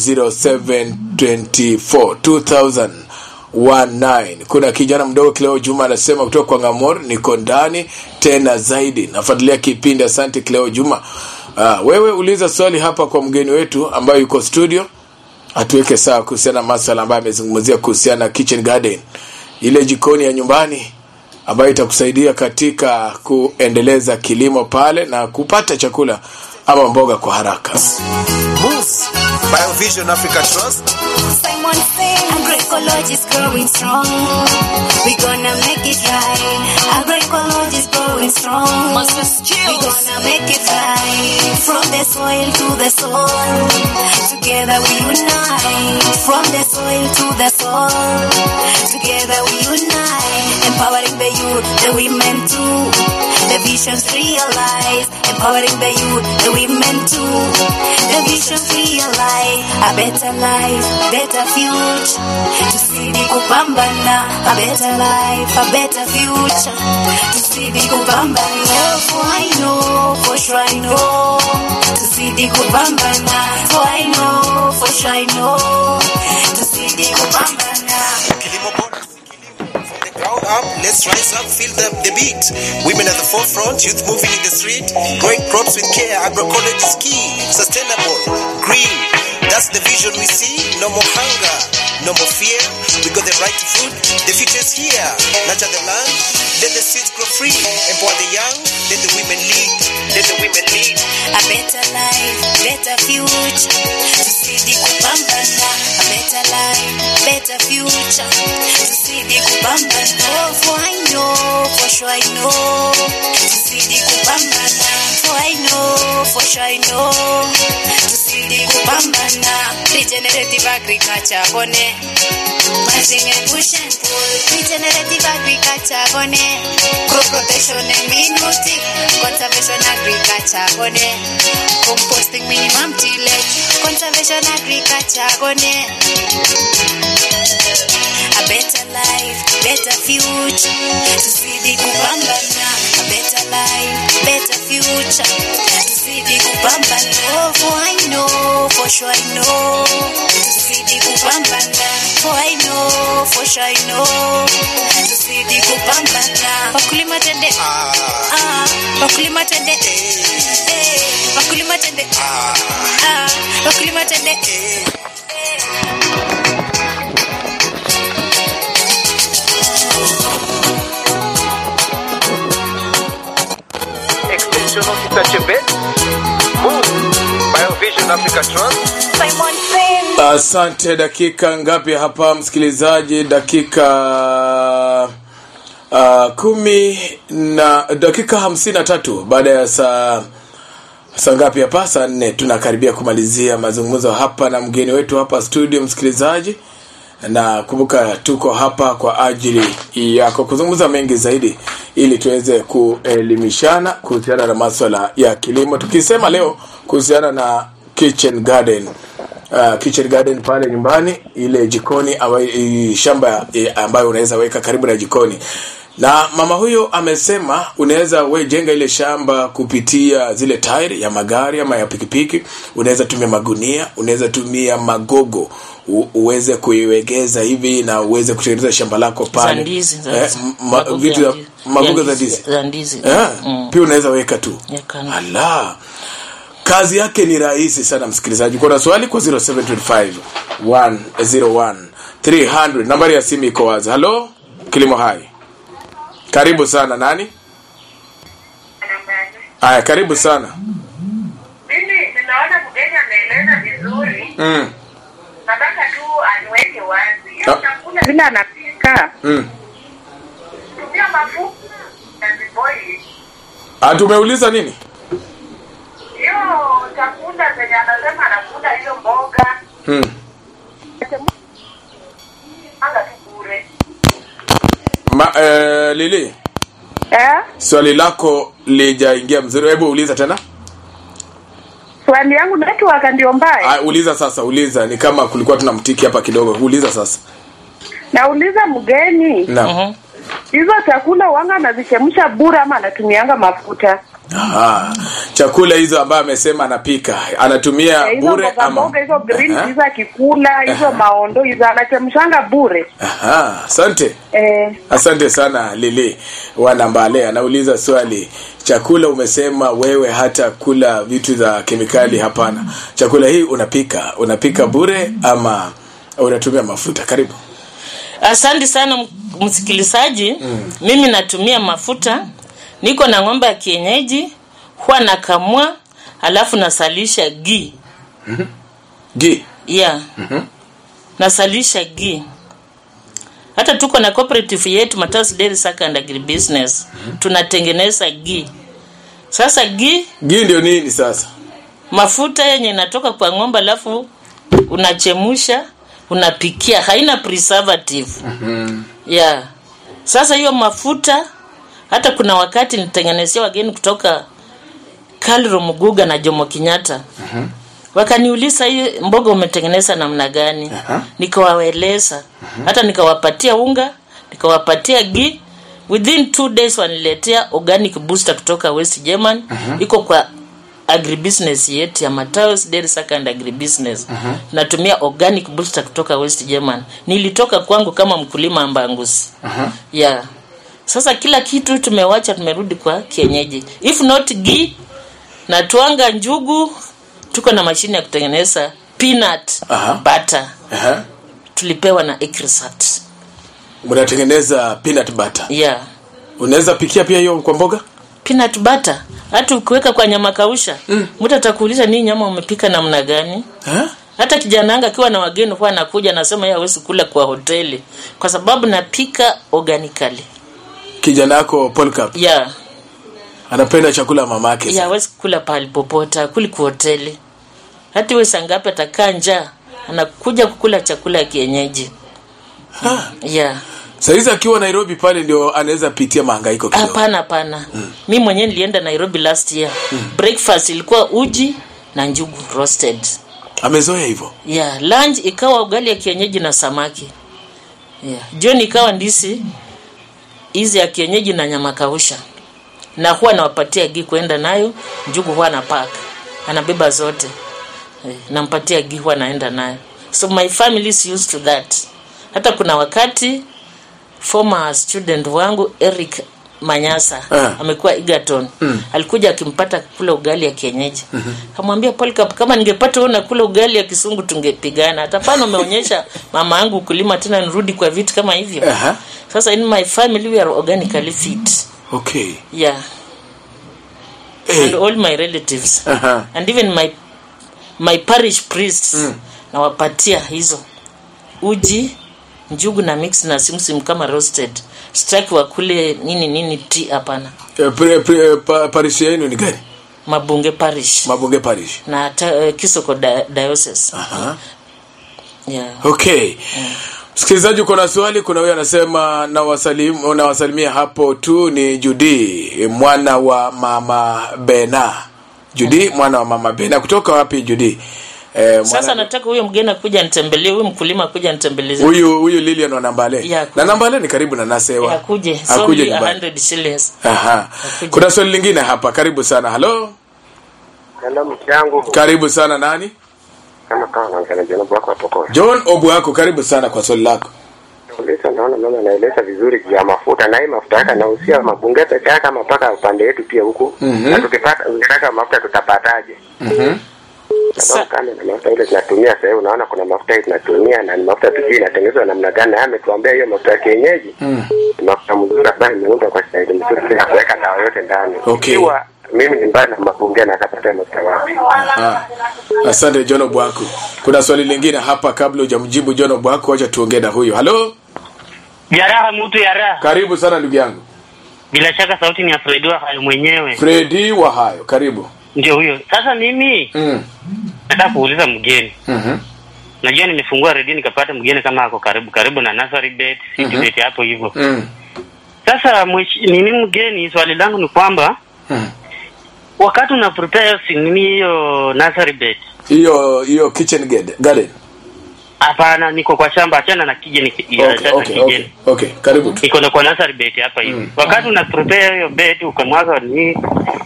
0724 2000 19 kuna kijana mdogo Cleo Juma anasema kutoka kwa Ngamor, niko ndani tena zaidi, nafuatilia kipindi. Asante Cleo Juma. Ah, wewe uliza swali hapa kwa mgeni wetu ambaye yuko studio, atuweke sawa kuhusiana na maswala ambayo amezungumzia kuhusiana na kitchen garden, ile jikoni ya nyumbani ambayo itakusaidia katika kuendeleza kilimo pale na kupata chakula ama mboga kwa haraka. Move. Biovision Africa Trust. Simon Singh. Agroecology is growing strong. We gonna make it right. Agroecology is growing strong. We gonna make it right. From the soil to the soul. Together we unite. From the soil to the soul. Together we unite. Empowering the youth, the women too. The vision. visions realize, empowering the youth, the women too. The visions realize, a better life, better future. Tuzidi kupambana, a better life, a better future. Tuzidi kupambana, for I know, for sure I know. Tuzidi kupambana, for I know, for sure I know. Tuzidi kupambana. Kilimo bora from the ground up, let's rise up, feel the, the beat. Women at the forefront, youth moving in the street, growing crops with care, agroecology is key, sustainable, green. That's the vision we see. No more hunger, no more fear. We got the right to food. The future is here. Nurture the land, let the seeds grow free. Empower the young, let the women lead. Let the women lead. a better life, better future. Tuzidi kupambana, a better life, better future. Tuzidi kupambana, oh, for I know, for sure I know. Tuzidi kupambana, for I know, for sure I know. Tuzidi kupambana, regenerative agriculture, bone. Matching and push and pull, regenerative agriculture, bone. Crop rotation and minuti, conservation agriculture, bone. Composting minimum tillage, conservation agriculture, bone. A better life, better future. Tuzidi kupambana, a better life, better future. Tuzidi kupambana, oh, for I know, for sure I know. Tuzidi kupambana, for I know, for sure I know. Tuzidi kupambana, wakulima tende, ah, wakulima tende, eh, wakulima tende, ah, wakulima tende, eh. Extension Officer Chebet. Move. Biovision Africa Trust. Simon Finn. asante dakika ngapi hapa msikilizaji dakika uh, kumi na dakika hamsini na tatu baada ya saa saa ngapi hapa saa nne tunakaribia kumalizia mazungumzo hapa na mgeni wetu hapa studio msikilizaji na kumbuka tuko hapa kwa ajili yako kuzungumza mengi zaidi ili tuweze kuelimishana kuhusiana na maswala ya kilimo tukisema leo kuhusiana na kitchen garden uh, kitchen garden pale nyumbani ile jikoni awa, i, shamba i, ambayo unaweza weka karibu na jikoni na mama huyo amesema unaweza we jenga ile shamba kupitia zile tairi ya magari ama ya pikipiki unaweza tumia magunia unaweza tumia magogo u, uweze kuiwegeza hivi na uweze kutengeneza shamba lako za pale ndizi za- eh, m- ma, magogo vitu ya za ndizi. magogo Ya za ndizi- ndizi za ndizi Eh, Mm. pia unaweza weka tu Ya kando. ala kazi yake ni rahisi sana msikilizaji kuna swali kwa 0725 101 300 nambari ya simu iko wazi halo kilimo hai karibu sana nani haya karibu sana Mimi ninaona mgeni ameeleza vizuri, mm. nataka tu aniweke wazi Ah. hiyo chakula vile anapika, Mm. tumia mafuta na ziboili. Ah, tumeuliza nini Hiyo chakula zenye anasema anakula hiyo mboga mm. anga tu bure. Ma, eh, lili Eh? swali lako lijaingia mzuri hebu uliza tena Swali yangu network ndio mbaya. ah, uliza sasa uliza ni kama kulikuwa tuna mtiki hapa kidogo uliza sasa Nauliza mgeni, naam Mhm. hizo chakula wanga anazichemsha bure ama anatumianga mafuta? Aha. chakula hizo ambayo amesema anapika anatumia Eh, hizo bure mboga ama mboga hizo green Aha. hizo akikula hizo maondo hizo anachemshanga bure. Aha, asante Eh, asante sana lili wanambale anauliza swali chakula umesema wewe hata kula vitu za kemikali hapana chakula hii unapika unapika bure ama unatumia mafuta karibu asante sana m- msikilizaji mm. mimi natumia mafuta niko na ng'ombe ya kienyeji huwa nakamua alafu nasalisha gi gi yeah. mm-hmm. nasalisha gi hata tuko na cooperative yetu Mataus Dairy Sacco and Agribusiness mm-hmm. tunatengeneza gi sasa gi gi ndio nini sasa mafuta yenye inatoka kwa ng'ombe alafu unachemusha unapikia haina preservative mm-hmm. yeah. sasa hiyo mafuta hata kuna wakati nitengenezea wageni kutoka Kalro Muguga na Jomo Kenyatta wakaniuliza hii mboga umetengeneza namna gani Aha. nikawaeleza hata nikawapatia unga nikawapatia gi within two days waniletea organic booster kutoka west german iko kwa agribusiness yetu ya Mataos Dairy Sacco and agribusiness natumia organic booster kutoka west german nilitoka kwangu kama mkulima ambangusi yeah sasa kila kitu tumewacha tumerudi kwa kienyeji if not ghee na twanga njugu tuko na mashine ya kutengeneza peanut Aha. butter Aha. tulipewa na Ecrisat. mnatengeneza peanut butter yeah unaweza pikia pia hiyo kwa mboga peanut butter hata ukiweka kwa nyama kausha mtu atakuuliza nii nyama umepika namna gani Ha? hata kijana yangu akiwa na wageni huwa anakuja anasema yeye hawezi kula kwa hoteli kwa sababu napika organically kijana yako Polkap yeah anapenda chakula ya mamake yeah hawezi kula pahali popote akuli kwa hoteli hata iwe sangapi atakaa njaa anakuja kukula chakula ya kienyeji Ha. yeah saizi akiwa nairobi pale ndio anaweza pitia mahangaiko kidogo hapana hapana mi mwenyewe nilienda nairobi last year breakfast ilikuwa uji na njugu roasted amezoea hivyo yeah lunch ikawa ugali ya kienyeji na samaki yeah jioni ikawa ndisi hizi ya kienyeji na nyama kausha na huwa nawapatia gi kwenda nayo njugu huwa na pack anabeba zote eh, nampatia gi huwa naenda nayo so my family is used to that hata kuna wakati former student wangu Eric Manyasa Ah. amekuwa Egerton alikuja akimpata kula ugali ya kienyeji kamwambia Polycarp kama ningepata wewe unakula ugali ya kisungu tungepigana hata pana umeonyesha mama yangu kulima tena nirudi kwa vitu kama hivyo Aha. sasa in my family we are organically fit okay yeah Eh. and all my relatives Aha. and even my my parish priests nawapatia hizo uji njugu na mix na simsim kama roasted sitaki wakule nini nini ti hapana Eh, pre- pre- pa- parish yenu ni gani mabunge parish mabunge parish na ta, uh, kisoko di diocese Aha. yeah. okay msikilizaji uko na swali kuna huyo anasema nawasalim, nawasalimia hapo tu ni judi mwana wa mama bena judi mwana wa mama bena kutoka wapi judi eh, sasa mwana- nataka huyo mgeni akuja nitembelee huyu mkulima akuja nitembelee huyu huyu lilian wa nambale Ya, na nambale ni karibu na nasewa akuje akuje solely nyumbani 100 shillings Aha. Akuje. kuna swali lingine hapa karibu sana halo Hello mchangu karibu sana nani kama kama naongea na jana wako hapo kwa. john obwako karibu sana kwa swali lako Uliza naona mama anaeleza vizuri juu ya mafuta na hii mafuta yake anahusia mabunge peke yake ama mpaka upande wetu pia huku. Mhm. Na tukipata ukitaka mafuta tutapataje? Mhm. Sababu kama na mafuta ile tunatumia sasa hivi unaona kuna mafuta hii tunatumia na ni mafuta tujui inatengenezwa namna gani na yeye ametuambia hiyo mafuta ya kienyeji. Ni mafuta mzuri ambayo imeundwa kwa staili mzuri bila kuweka dawa yote ndani. Okay. Ikiwa mimi ni mbali na mabunge na akapata mafuta wapi? Ah, asante john obwako kuna swali lingine hapa kabla hujamjibu john obwako wacha tuongee na huyu halo Jaraha mtu ya raha. karibu sana ndugu yangu Bila shaka sauti ni ya Fredi wa hayo mwenyewe. fredi wa hayo karibu Ndio huyo. Sasa mimi mm. nataka kuuliza mgeni. mm Najua nimefungua redio nikapata mgeni kama ako karibu karibu na nursery bed, mm bed hapo hivyo. mm. Sasa mwish- nini mgeni, swali langu ni kwamba mm. wakati una prepare si nini hiyo nursery bed. hiyo hiyo kitchen ged- garden Hapana, niko kwa shamba, achana na kijeni ya okay, sasa okay, kijeni. okay, okay. karibu tu Niko na kwa nursery bed hapa hivi. Wakati una prepare hiyo bed ukamwaga ni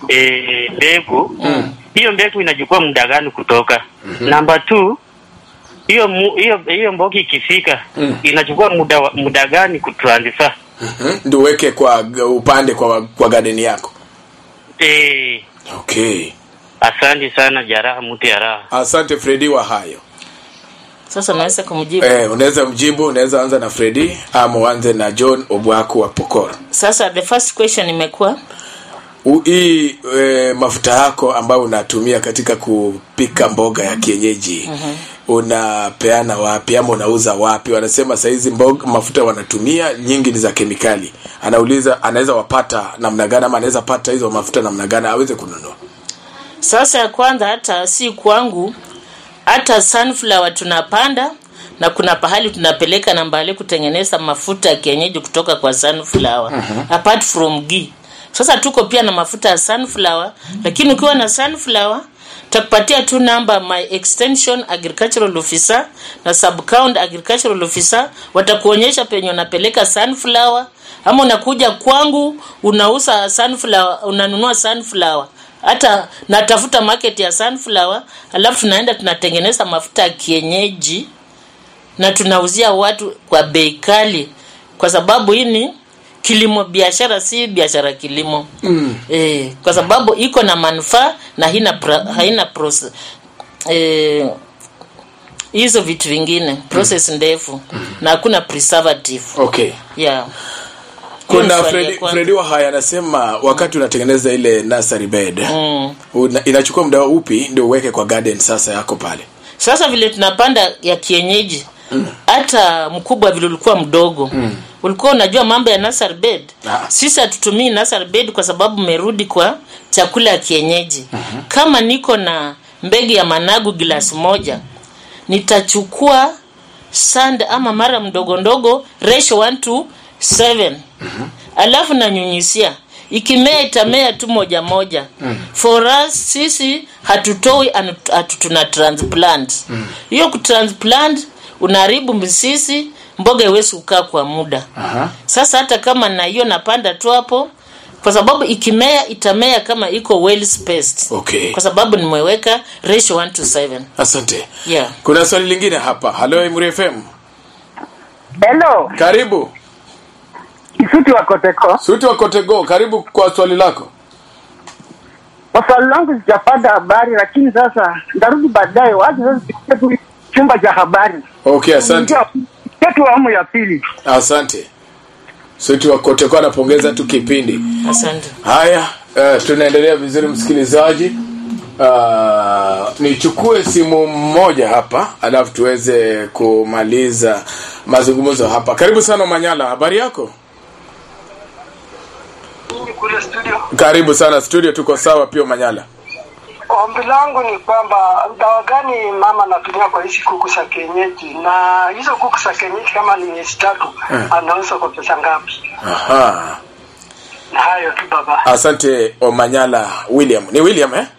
eh mbegu. Hiyo mbegu inachukua muda gani kutoka? Namba 2 hiyo mu- hiyo hiyo mboga ikifika Mm. inachukua muda wa- muda gani kutransfer? Mhm. ndio uweke kwa g- upande kwa kwa garden yako Eh, okay asante sana jaraha mtu ya raha. asante fredi wa hayo sasa naweza kumjibu eh, unaweza mjibu unaweza anza na fredi ama uanze na john obwako wa pokora sasa the first question imekuwa U- hii e, mafuta yako ambayo unatumia katika kupika mboga ya kienyeji unapeana wapi ama unauza wapi wanasema sahizi mboga mafuta wanatumia nyingi ni za kemikali anauliza anaweza wapata namna gani ama anaweza pata hizo mafuta namna gani aweze kununua sasa ya kwanza hata si kwangu hata sunflower tunapanda na kuna pahali tunapeleka na mbali kutengeneza mafuta ya kienyeji kutoka kwa sunflower apart from ghee sasa tuko pia na mafuta ya sunflower lakini ukiwa na sunflower takupatia tu namba my extension agricultural officer na subcounty agricultural officer watakuonyesha penye unapeleka sunflower ama unakuja kwangu unauza sunflower unanunua sunflower hata natafuta market ya sunflower alafu tunaenda tunatengeneza mafuta ya kienyeji na tunauzia watu kwa bei kali kwa sababu hii ni kilimo biashara si biashara kilimo mm. e, kwa sababu iko na manufaa na haina pra, haina process e, hizo vitu vingine process ndefu na hakuna preservative okay yeah Hiyo ni kuna swali ya Fredi, kwanza. Fredi Wahaya anasema wakati unatengeneza ile nursery bed una, inachukua muda upi ndio uweke kwa garden sasa yako pale sasa vile tunapanda ya kienyeji hata mkubwa vile ulikuwa mdogo ulikuwa unajua mambo ya nursery bed Ah. sisi hatutumii nursery bed kwa sababu merudi kwa chakula ya kienyeji kama niko na mbegu ya managu glasi moja nitachukua sand ama mara mdogo ndogo ratio 1 to 7 alafu nanyunyisia ikimea itamea tu moja moja for us sisi hatutoi anu- hatu tuna transplant hiyo kutransplant unaharibu misisi mboga iwezi kukaa kwa muda Aha. sasa hata kama na hiyo napanda tu hapo kwa sababu ikimea itamea kama iko well spaced Okay. kwa sababu nimeweka ratio 1 to 7 asante yeah kuna swali lingine hapa halo Emuri FM Hello, karibu Kisuti wa Koteko. suti wa kotego karibu kwa swali lako Kwa swali langu sijapata habari, lakini sasa ndarudi baadaye. Wacha sasa tufikie tu chumba cha habari okay asante chetu awamu ya pili. asante suti wa kotego anapongeza tu kipindi asante haya uh, tunaendelea vizuri msikilizaji uh, nichukue simu mmoja hapa alafu tuweze kumaliza mazungumzo hapa karibu sana manyala habari yako kule studio. karibu sana studio tuko sawa pia manyala Ombi langu ni kwamba dawa gani mama anatumia kwa hizi kuku za kienyeji, na hizo kuku za kienyeji kama ni miezi tatu anauza kwa pesa ngapi? Aha. Na hayo tu baba. asante omanyala william ni william eh?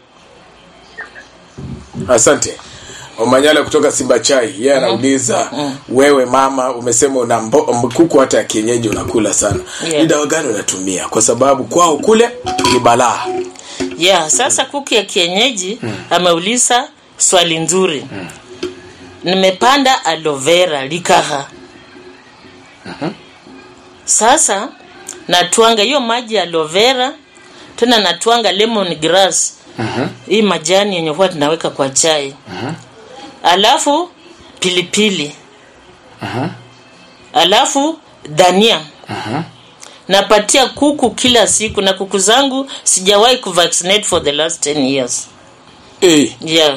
asante omanyala kutoka simba chai yeye anauliza wewe mama umesema una mbo- m- kuku hata ya kienyeji unakula sana Yeah. ni dawa gani unatumia kwa sababu kwao kule ni balaa yeah sasa kuku ya kienyeji ameuliza swali nzuri nimepanda aloe vera likaha sasa natwanga hiyo maji ya aloe vera tena natwanga lemon grass hii majani yenye huwa tunaweka kwa chai alafu pilipili alafu dania napatia kuku kila siku na kuku zangu sijawahi kuvaccinate for the last 10 years hey. yeah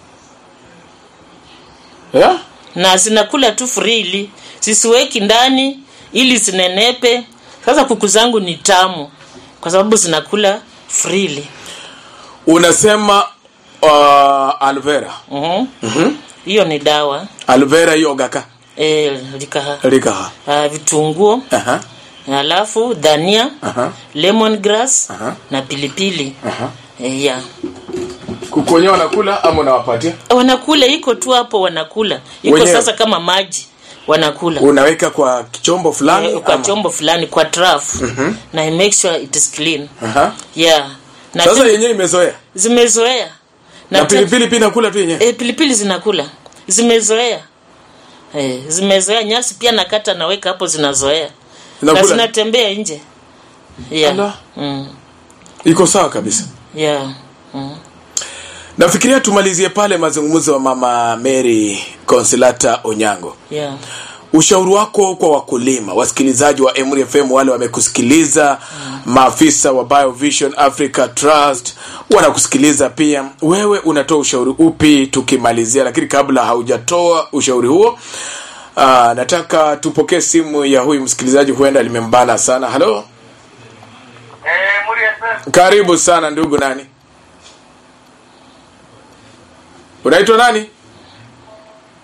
yeah? na zinakula tu freely sisiweki ndani ili zinenepe sasa kuku zangu ni tamu kwa sababu zinakula freely unasema uh, alvera Mhm. hiyo ni dawa alvera hiyo gaka e, likaha rikaha uh, vitunguo Aha. alafu dhania Aha. lemon grass Aha. na pilipili Aha. e, yeah. kuku wenyewe wanakula ama unawapatia wanakula iko tu hapo wanakula iko Wenyewe? sasa kama maji wanakula unaweka kwa chombo fulani Eh, kwa ama? chombo fulani kwa traf na I make sure it is clean Aha. yeah na sasa tena- yenyewe imezoea zimezoea na te- pilipili pia nakula tu yenyewe eh, pilipili zinakula zimezoea eh, zimezoea nyasi pia nakata naweka hapo zinazoea na Zinakula? zinatembea nje yeah. Ala. Mm. iko sawa kabisa yeah. Mm. nafikiria tumalizie pale mazungumzo wa mama mary consilata onyango yeah. ushauri wako kwa wakulima wasikilizaji wa Emuri FM wale wamekusikiliza maafisa wa Biovision Africa Trust wanakusikiliza pia wewe unatoa ushauri upi tukimalizia lakini kabla haujatoa ushauri huo aa, nataka tupokee simu ya huyu msikilizaji huenda limembana sana halo Eh, Muri FM. karibu sana ndugu nani unaitwa nani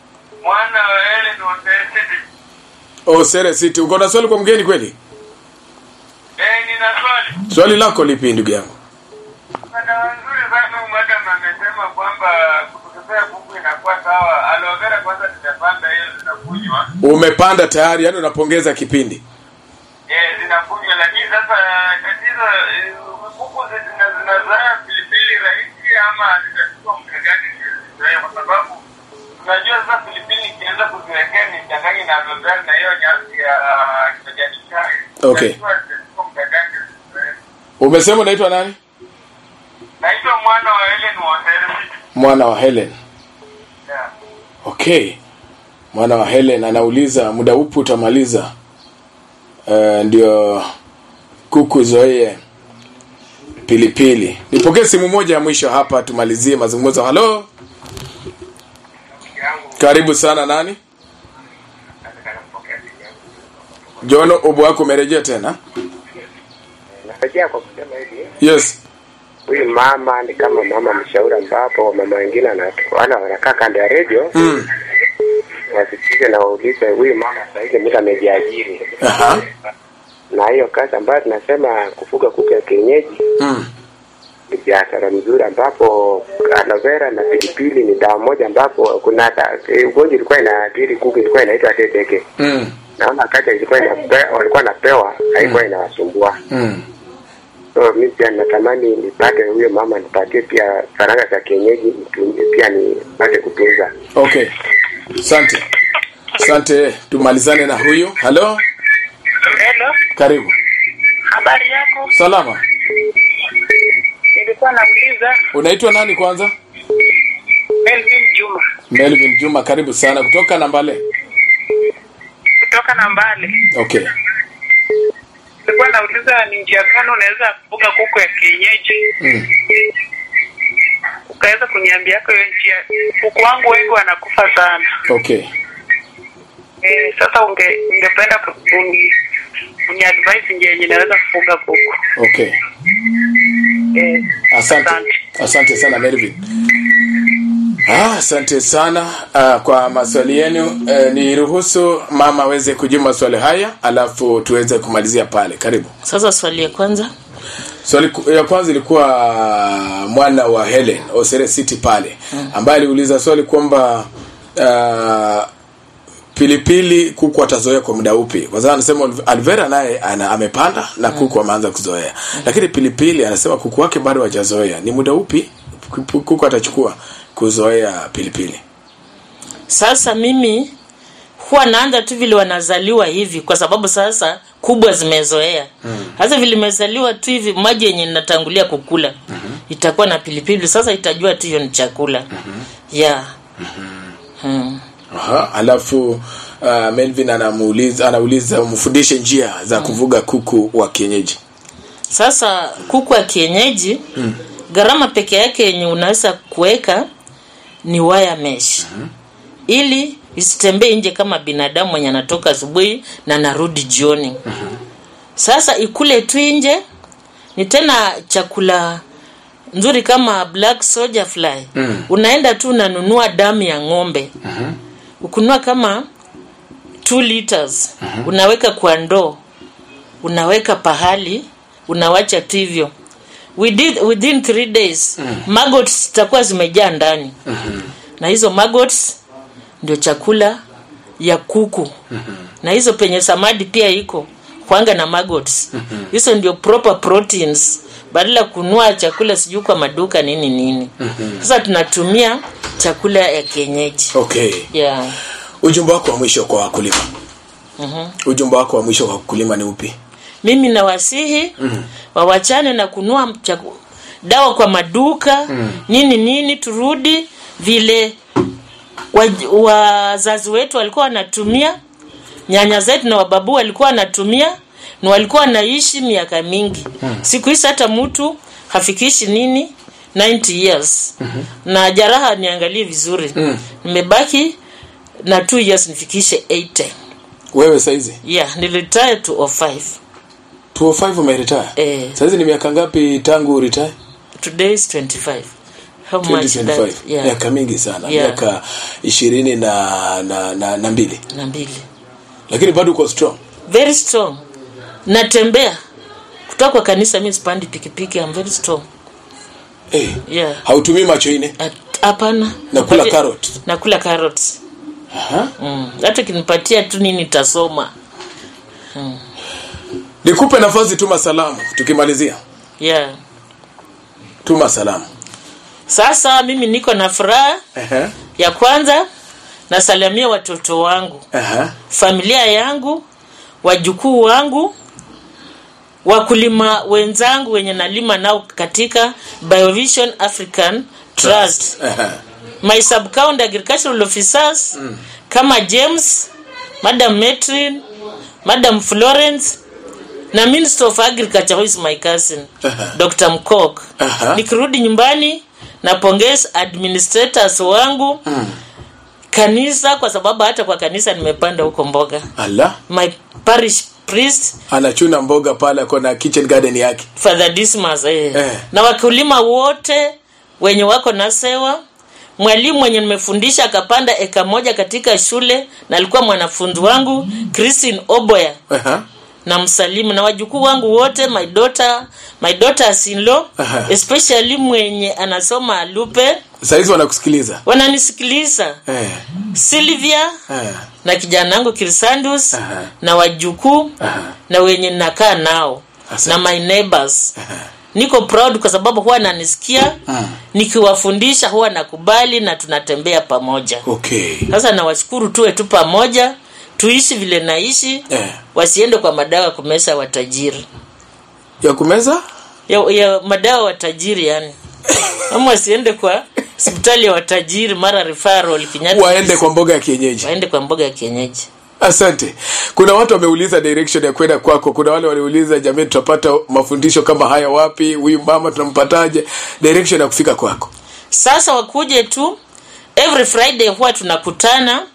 mwana wa Helen Otesiti. Osere City. Uko na swali kwa mgeni kweli? Eh, nina swali. Swali lako lipi ndugu yangu? Madawa nzuri sana madam amesema kwamba kutupea kuku inakuwa sawa. Aloe vera kwanza nimepanda hiyo zinakunywa. Umepanda tayari, yani unapongeza kipindi. Eh, zinakunywa lakini sasa tatizo eh, kuku zi- zina zinazaa pilipili rahisi ama zitachukua muda gani ndio zizoee kwa sababu unajua sasa pilipili ikianza kuziwekea ni changanye na aloe vera na hiyo nyasi ya kijani chai. Okay. Unajua zitachukua muda gani ndio zizoee. Umesema unaitwa nani? Naitwa mwana wa Helen Waterfit. Mwana wa Helen. Yeah. Okay. Mwana wa Helen anauliza muda upi utamaliza? Uh, ndio kuku zoee pilipili. Nipokee simu moja ya mwisho hapa tumalizie mazungumzo. Halo. Karibu sana nani? John ubu wako umerejea tena? Narejea kwa kusema hivi, Yes. huyu mama ni kama mama mshauri, ambapo mama wengine ana- wale wanakaa kando ya redio Mm. wasikize na waulize huyu mama sahizi mtu amejiajiri Aha. na hiyo kazi ambayo tunasema kufuga kuku ya kienyeji Mm. ni biashara mzuri, ambapo aloe vera na pilipili ni dawa moja, ambapo kuna da- eh, ugonjwa ilikuwa inaathiri kuku, ilikuwa inaitwa teteke. Mm. Naona kati ilikuwa inape, walikuwa napewa haikuwa inawasumbua. Mm. So mi pia natamani nipate huyo mama nipatie pia faranga za kienyeji nitumie pia nipate kutunza. Okay. Asante. Asante. Tumalizane na huyu. Halo. Hello, Karibu. habari yako? Salama. Nilikuwa nauliza Unaitwa nani kwanza? Melvin Juma Melvin Juma, karibu sana kutoka Nambale. kutoka Nambale. Okay. Nilikuwa nauliza ni njia gani unaweza kufuga kuku ya kienyeji, Mm. ukaweza kuniambia yako hiyo njia. Kuku wangu wengi wanakufa sana. Okay. Eh, sasa unge ungependa ku- uni, uni advise njia yenye naweza kufuga kuku. Okay. Eh, Asante. Asante sana Melvin. Ah, asante sana uh, kwa maswali yenu. Uh, niruhusu mama aweze kujibu maswali haya alafu tuweze kumalizia pale. Karibu. Sasa swali ya kwanza Swali ku- ya kwanza ilikuwa mwana wa Helen Osere City pale ambaye aliuliza swali kwamba uh, pilipili kuku atazoea kwa muda upi? Kwa sababu anasema Alvera naye ana, amepanda na kuku ameanza kuzoea, lakini pilipili anasema kuku wake bado hajazoea. Ni muda upi kuku kuku atachukua kuzoea pilipili? sasa mimi huwa naanza tu vile wanazaliwa hivi kwa sababu sasa kubwa zimezoea sasa vile imezaliwa tu hivi maji yenye natangulia kukula itakuwa na pilipili sasa itajua tu hiyo ni chakula yeah hmm. Aha, alafu uh, Melvin anamuuliza anauliza umfundishe njia za kuvuga kuku wa kienyeji. sasa kuku wa kienyeji Mm. gharama peke yake yenye unaweza kuweka ni wire mesh ili isitembee nje kama binadamu mwenye anatoka asubuhi na narudi jioni sasa ikule tu nje ni tena chakula nzuri kama black soldier fly Mm. unaenda tu unanunua damu ya ng'ombe ukunua kama 2 liters unaweka kwa ndoo unaweka pahali unawacha tu hivyo within, within three days maggots zitakuwa zimejaa ndani na hizo maggots ndio chakula ya kuku na hizo penye samadi pia iko kwanga na maggots hizo ndio proper proteins badala ya kunua chakula sijui kwa maduka nini nini sasa tunatumia chakula ya kienyeji Okay. yeah. Ujumbe wako wa mwisho kwa wakulima. Mhm. Ujumbe wako wa mwisho kwa wakulima ni upi? mimi nawasihi Mm. wawachane na kunua chaku, dawa kwa maduka Mm. nini nini turudi vile waj- wazazi wetu walikuwa wanatumia nyanya zetu na wababu walikuwa wanatumia na walikuwa wanaishi miaka mingi Mm. siku hizi hata mtu hafikishi nini 90 years na jaraha niangalie vizuri Mm. nimebaki na 2 years nifikishe 80 Wewe saizi yeah nilitire to 05 205 umeretire. Eh. Saizi ni miaka ngapi tangu retire? today is 25 How much 2025 that? Yeah. miaka mingi sana Yeah. miaka ishirini na, na, na, na mbili na mbili lakini bado uko strong very strong natembea kutoka kwa kanisa mi sipandi pikipiki I'm very strong hey. yeah hautumii macho ine At- hapana nakula Napatia- carrot nakula carrots Aha. mm. hata kinipatia tu nini tasoma nikupe nafasi tuma salamu tukimalizia yeah tuma salamu sasa mimi niko na furaha Ehe. ya kwanza nasalamia watoto wangu Aha. familia yangu wajukuu wangu wakulima wenzangu wenye nalima nao katika biovision african trust Aha. my subcounty agricultural officers mm. kama james madam metrin madam florence na minister of agriculture who is my cousin Aha. dr mcok Aha. nikirudi nyumbani napongeza administrators wangu Mm. kanisa kwa sababu hata kwa kanisa nimepanda huko mboga ala my parish priest anachuna mboga pale ako na kitchen garden yake father dismas eh. Eh. na wakulima wote wenye wako na sewa mwalimu mwenye nimefundisha akapanda eka moja katika shule na alikuwa mwanafunzi wangu christine oboya Aha. na msalimu na wajukuu wangu wote my daughter my daughters in law Aha. especially mwenye anasoma lupe sahizi wanakusikiliza wananisikiliza eh. sylvia Eh. na kijana wangu kirsandus Aha. na wajukuu Aha. na wenye nakaa nao Asante. na my neighbors Aha. niko proud kwa sababu huwa nanisikia Mm. nikiwafundisha huwa nakubali na tunatembea pamoja okay sasa nawashukuru tuwe tu pamoja tuishi vile naishi eh. wasiende kwa madawa kumesa watajiri ya kumeza ya, ya madawa watajiri yani ama wasiende kwa hospitali ya watajiri mara referral Kenyatta waende kwa mboga ya kienyeji waende kwa mboga ya kienyeji asante kuna watu wameuliza direction ya kwenda kwako kuna wale waliuliza jamii tutapata mafundisho kama haya wapi huyu mama tunampataje direction ya kufika kwako sasa wakuje tu every friday huwa tunakutana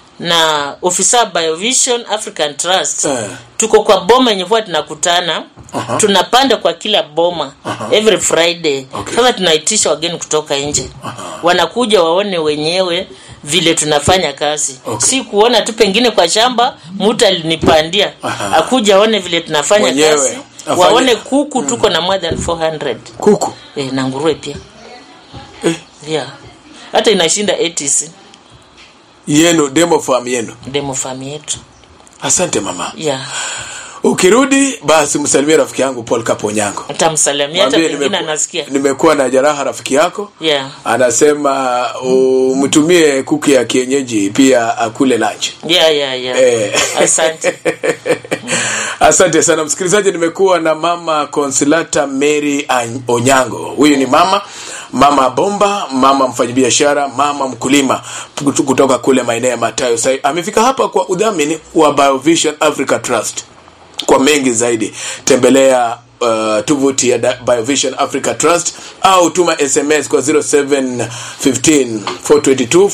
na ofisa biovision african trust Eh. tuko kwa boma yenye huwa tunakutana Aha. tunapanda kwa kila boma Aha. every friday Okay. sasa tunaitisha wageni kutoka nje wanakuja waone wenyewe vile tunafanya kazi Okay. si kuona tu pengine kwa shamba mtu alinipandia Aha. akuja aone vile tunafanya Mwenyewe, kazi afanye- waone kuku tuko na more than 400 kuku eh, na nguruwe pia eh. yeah. hata inashinda ATC yenu demo farm yenu demo farm yetu asante mama yeah. ukirudi basi msalimie rafiki yangu paul kaponyango utamsalamia hata Mwambie pengine nimeku- anasikia nimekuwa na jaraha rafiki yako yeah. anasema umtumie kuku ya kienyeji pia akule lunch Yeah, yeah, yeah. Eh. asante asante sana msikilizaji nimekuwa na mama consilata mary Any- onyango huyu ni mama mama bomba mama mfanyabiashara mama mkulima kutu- kutoka kule maeneo ya matayo Sai amefika hapa kwa udhamini wa biovision africa trust kwa mengi zaidi tembelea uh, tovuti ya Da- biovision africa trust au tuma sms kwa 0715 422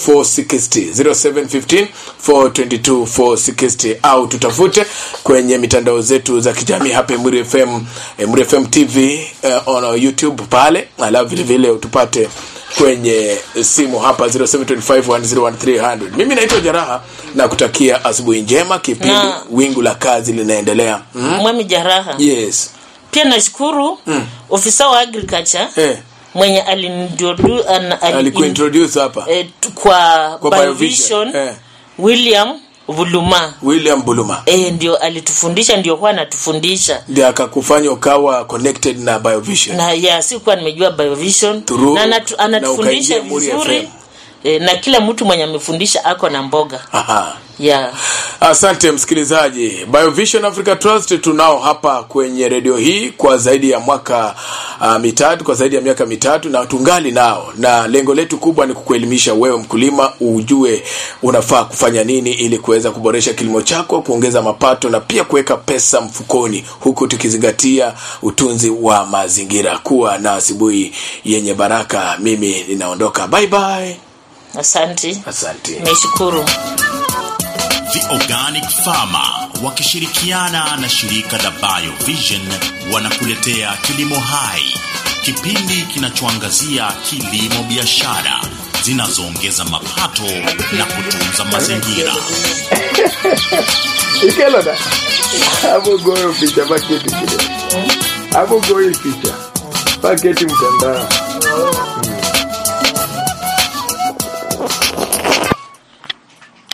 460 0715 422 460 au tutafute kwenye mitandao zetu za kijamii hapa Emuri FM Emuri FM TV uh, on YouTube pale alafu vile vile utupate kwenye simu hapa 0725101300 mimi naitwa jaraha na kutakia asubuhi njema kipindi Na- wingu la kazi linaendelea mm? mwami jaraha yes pia nashukuru Mm. ofisa wa agriculture eh, mwenye alintrodu- an- ali- alikuintroduce hapa eh, tu- kwa, Kwa biovision Biovision, eh. william vuluma william buluma e, ndio alitufundisha ndio huwa anatufundisha ndio akakufanya ukawa connected na biovision na ya sikuwa nimejua biovision Through- na anatu, na anatufundisha ukaingia Muri vizuri FM. e, na kila mtu mwenye amefundisha ako na mboga Aha. ya asante msikilizaji biovision africa trust tunao hapa kwenye redio hii kwa zaidi ya mwaka uh, mitatu kwa zaidi ya miaka mitatu na tungali nao na lengo letu kubwa ni kukuelimisha wewe mkulima ujue unafaa kufanya nini ili kuweza kuboresha kilimo chako kuongeza mapato na pia kuweka pesa mfukoni huku tukizingatia utunzi wa mazingira kuwa na asubuhi yenye baraka mimi ninaondoka bye bye asante asante nimeshukuru The Organic Farmer wakishirikiana na shirika la Biovision wanakuletea Kilimo Hai kipindi kinachoangazia kilimo biashara zinazoongeza mapato na kutunza mazingira. Ikeloda. Hapo goyo picha paketi kile. Hapo goyo picha. Paketi mtandao.